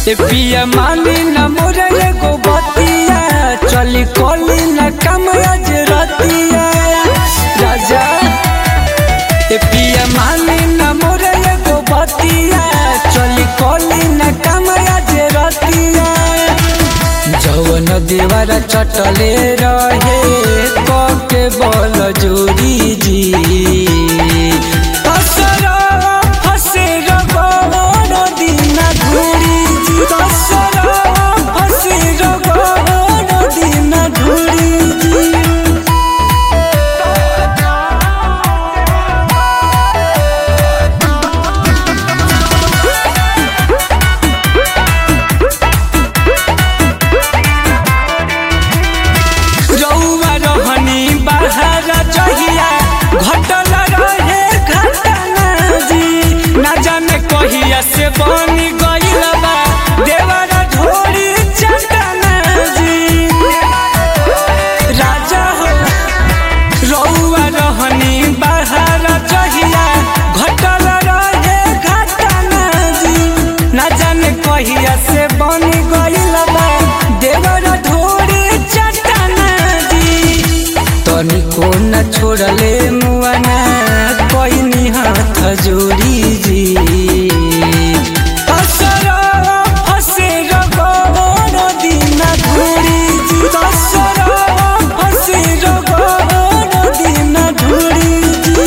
ए पिया मानी न मोरे एगो बतिया चली कोली न कम आज रतिया राजा ए पिया मानी न मोरे एगो बतिया चली कोली न कम आज रतिया जवन देवर चटले रहे कके बल जोरी जी असरा फसे रगड़ दिन घुरी जी असरा फसे रगड़ दिन घुरी जी रउआ रहनी बाहर जहिया घटल रहे घटना जी ना जाने कहिया से बनी गइल बा देवर ढोरी चटना जी राजा हो रउआ रहनी बाहर जहिया घटल रहे घटना जी ना जाने कहिया से बनी गइल बा देवर ढोरी चटना जी तनिको न छोड़ले मुआना कोई हाथ जोड़ी जी असरा फसे रगड़ दिन घुरी जी असरा फसे रगड़ दिन घुरी जी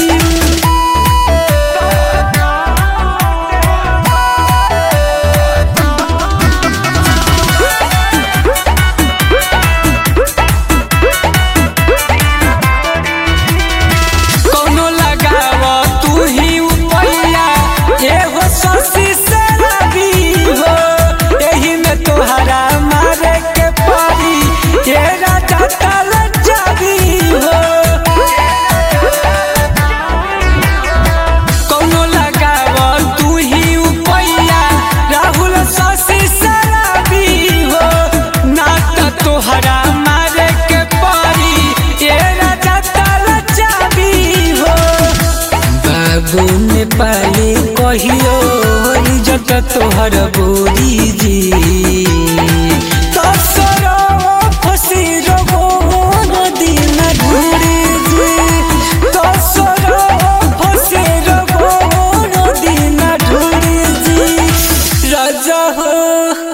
कौनो लगाव तू ही उपैया एहो शशि शराबी हो एही में तोहरा मारे के पड़ी ये राजा तल जाबी हो कौनो लगाव तू ही उपैया राहुल शशि शराबी हो ना त तोहरा मारे के पड़ी ये राजा तल जाबी हो बाबू नेपाली कहियो इज्जत तोहर बोरी जी तसरो फसी रगोर दिन घुरी जी तसरो फसी रगोर दिन घुरी जी राजा हो